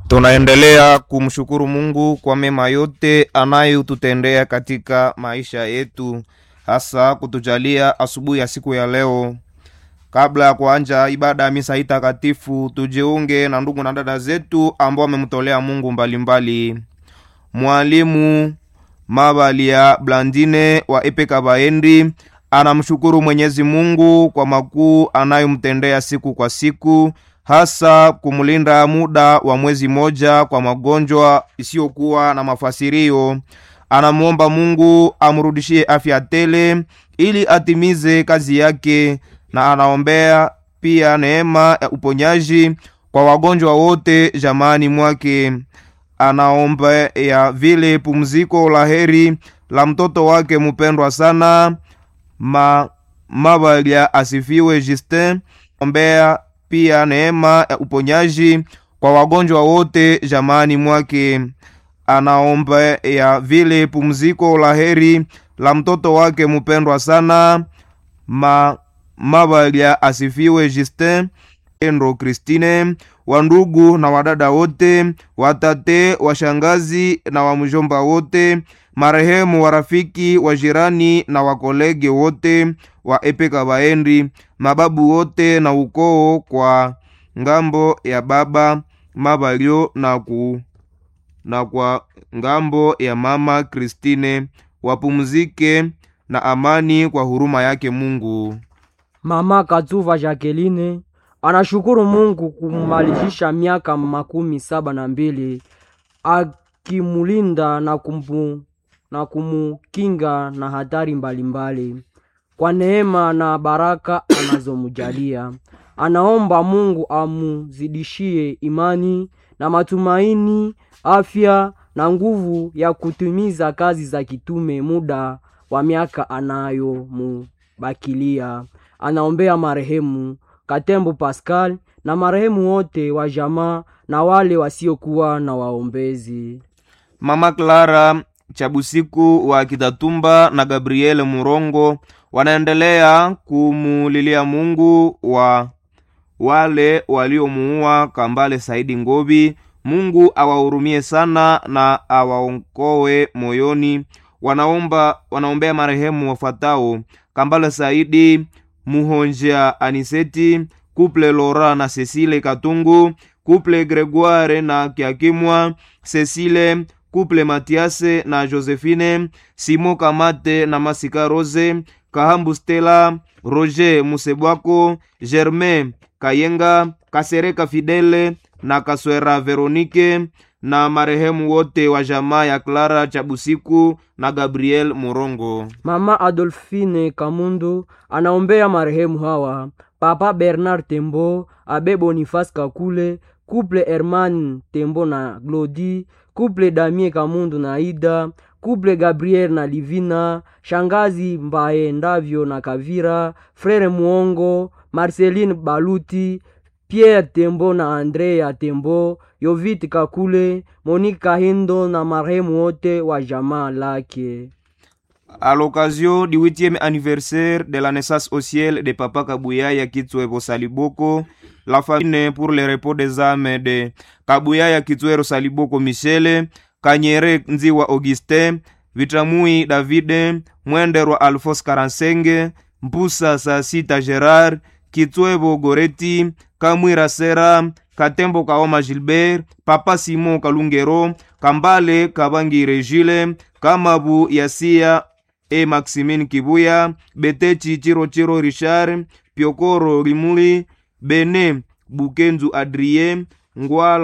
Tunaendelea kumshukuru Mungu kwa mema yote anayotutendea katika maisha yetu, hasa kutujalia asubuhi ya siku ya leo. Kabla ya kuanja ibada ya misa hii takatifu, tujiunge na ndugu na dada zetu ambao wamemtolea Mungu mbalimbali mbali. Mwalimu Mabalia Blandine wa Epeka Baendi anamshukuru Mwenyezi Mungu kwa makuu anayomtendea siku kwa siku, hasa kumlinda muda wa mwezi moja kwa magonjwa isiyokuwa na mafasirio. Anamwomba Mungu amrudishie afya tele ili atimize kazi yake, na anaombea pia neema ya uponyaji kwa wagonjwa wote jamani mwake. Anaomba ya vile pumziko la heri la mtoto wake mpendwa sana ma Mabalia asifiwe Justin. Ombea pia neema ya uponyaji kwa wagonjwa wote jamani mwake. Anaomba ya vile pumziko la heri la mtoto wake mpendwa sana ma Mabalia asifiwe Justin Endro Christine, wandugu na wadada wote, watate, washangazi na wamjomba wote, marehemu warafiki, wajirani na wakolege wote wa Epeka Baendi, mababu wote na ukoo kwa ngambo ya baba Mabalio na, ku, na kwa ngambo ya mama Kristine, wapumzike na amani kwa huruma yake Mungu. Mama Katuva Jacqueline anashukuru Mungu kumalizisha miaka makumi saba na mbili akimulinda na kumpu, na kumukinga na hatari mbalimbali mbali. Kwa neema na baraka anazomujalia anaomba Mungu amuzidishie imani na matumaini, afya na nguvu ya kutimiza kazi za kitume muda wa miaka anayomubakilia. Anaombea marehemu Katembo Pascal na marehemu wote wa jamaa na wale wasiokuwa na waombezi. Mama Clara Chabusiku wa Kitatumba na Gabriel Murongo wanaendelea kumulilia Mungu wa wale waliomuua Kambale Saidi Ngobi. Mungu awahurumie sana na awaokoe moyoni. Wanaomba, wanaombea marehemu wafuatao: Kambale Saidi Muhonja Aniseti, Kuple Lora na Cecile Katungu, Kuple Gregoire na Kiakimwa, Cecile, Kuple Matiase na Josephine, Simo Kamate na Masika Rose, Kahambu Stella, Roger Musebwako, Germain Kayenga, Kasereka Fidele na Kaswera Veronike na marehemu wote wa jamaa ya Clara Chabusiku na Gabriel Murongo. Mama Adolfine Kamundu anaombea marehemu hawa: Papa Bernard Tembo, Abe Boniface Kakule, Couple Herman Tembo na Glodi, Couple Damie Kamundu na Ida, Couple Gabriel na Livina, Shangazi Mbaye Ndavyo na Kavira, Frere Muongo, Marceline Baluti, Pierre Tembo na Andrea Tembo, Yovit Kakule, Monique Kahindo na marehemu wote wa jamaa lake. À l'occasion du huitième anniversaire de la naissance au ciel de Papa Kabuyaya Kitwebo Saliboko, la famille pour le repos des âmes de Kabuyaya Kitwero Saliboko Michele, Kanyere Nziwa Augustin, Vitamui Davide, Mwenderwa Alphonse Karansenge, Mpusa Sasita Gerard, Kitwebo Goreti, Kamwira Sera, Katembo Kaoma Gilbert, Papa Simon Kalungero, Kambale Kabangi Regile, Kamabu Yasia e Maximine Kibuya, Betechi Chirochiro Richard, Piokoro Limuli, Bene Bukenzu Adrien, Ngwala